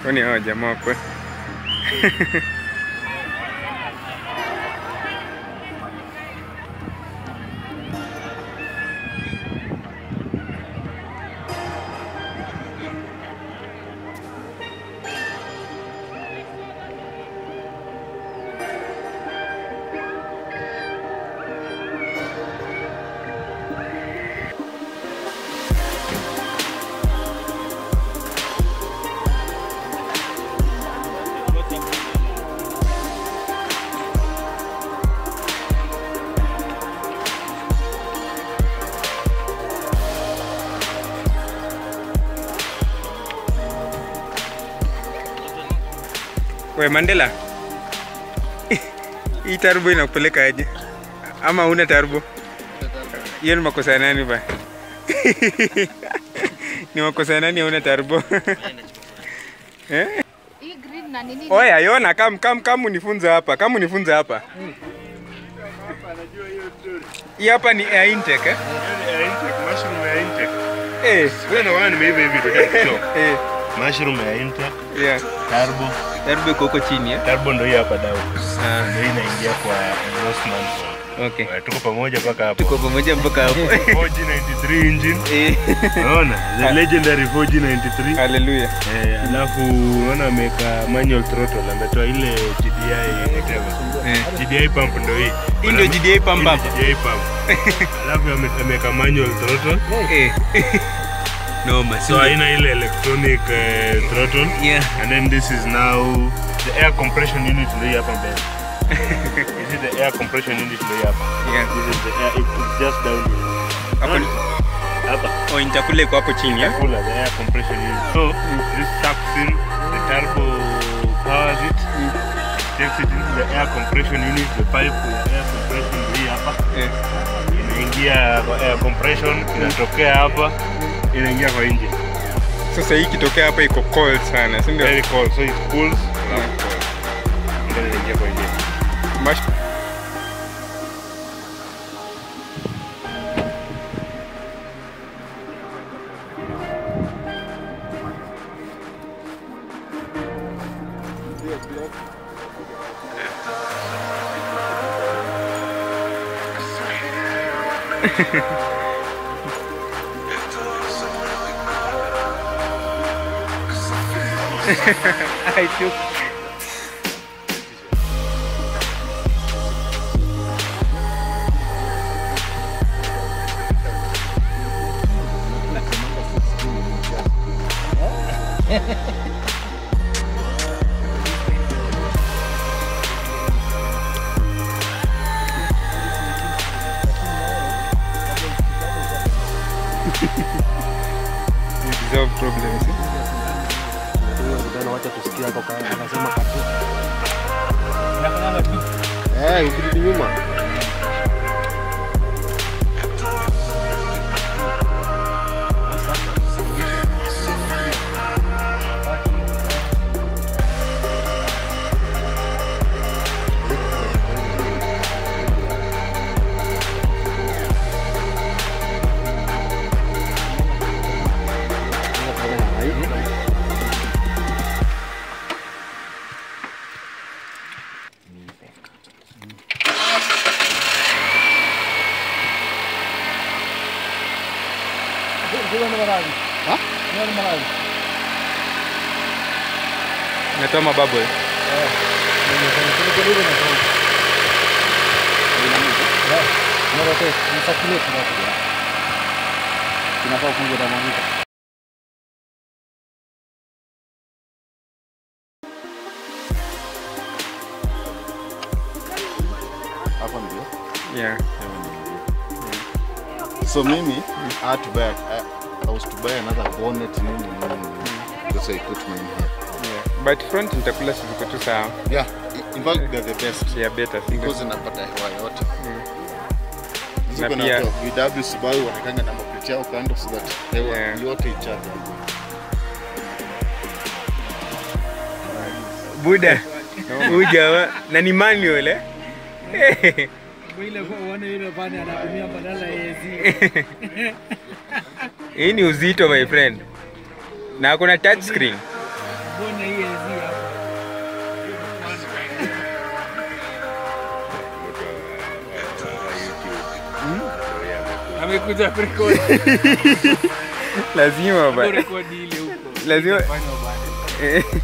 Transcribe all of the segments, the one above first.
Kwani hawa jamaa kwe We Mandela, hii turbo inakupeleka aje? Ama una turbo? Hiyo ni makosa ya nani ba? ni makosa ya nani hauna turbo? eh? Hii green na nini? Oya, yona kam kam kam unifunze hapa. Kam unifunze hapa. Hii hapa ni air intake eh? Mushroom ya intake. Eh, Wewe na wewe nimeiva hivi ndio. eh, Mushroom ya intake, yeah. turbo. Turbo iko huko chini eh? Turbo ndio hii hapa dau. Ah, Ndio inaingia kwa Osman. okay. Tuko pamoja mpaka hapo. Tuko pamoja mpaka hapo. 4G93 engine. Eh, Unaona? The legendary 4G93. hallelujah. Eh, alafu unaona ameweka manual throttle, ametoa ile GDI whatever. Eh. GDI pump ndio hii. Hii ndio GDI pump Hii ndio hapa. GDI pump. Alafu ame- ameweka manual throttle. Eh. Noma, So haina ile electronic uh, throttle. Yeah. And then this is now the air compression unit ndio hii hapa mbele. This is the air compression unit ndio hii hapa. Yeah. This is the air, it- it's just down here. Hapo ni Hapa. oh, nitakule iko hapo chini eh? Cooler, the air compression unit. So this sucks in, the turbo powers it, takes it into the air compression unit, the pipe ya air compression ndio hii hapa. Eh. Inaingia kwa air compression, inatokea hapa, inaingia kwa engine. Sasa hii ikitokea hapa iko cold sana, si ndio? Very cold, so it cools. Then inaingia kwa engine. Mash... I took resolve problems. eh? Kijana wacha tusikie hapo kama anasema katu. Eh, ukirudi nyuma. Natoa mabubble. Kinafaa ufunge thermometer. Hapo ndio. Yeah. So mimi I had to buy I, I was to buy another bonnet nini nini. nini. That's why I put mine here. Yeah. But front nitakula ziko tu sawa. Yeah, in fact they're the best. Yeah, better. si ndio? Because inapata hewa yote. Na Ziko na pia- VW Subaru wanakanga na maplate yao kando so that hewa Yeah. yote ichape. Buda. Huyu jamaa na ni manual eh? Ile kwa uone ile bani anatumia badala ya AC. Hii ni uzito my friend. Na kuna touch screen. Mbona hii amekuja kurekodi lazima ba rekodi ile huko Lazima- Itafanywa baadaye. Eh,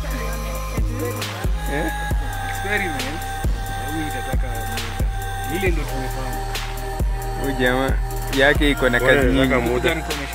experiment huyu itataka muda ile ndo tumefanya huyu jamaa yake iko na kazi Wewe, nyingi nataka muda. Kuja nikuonyeshe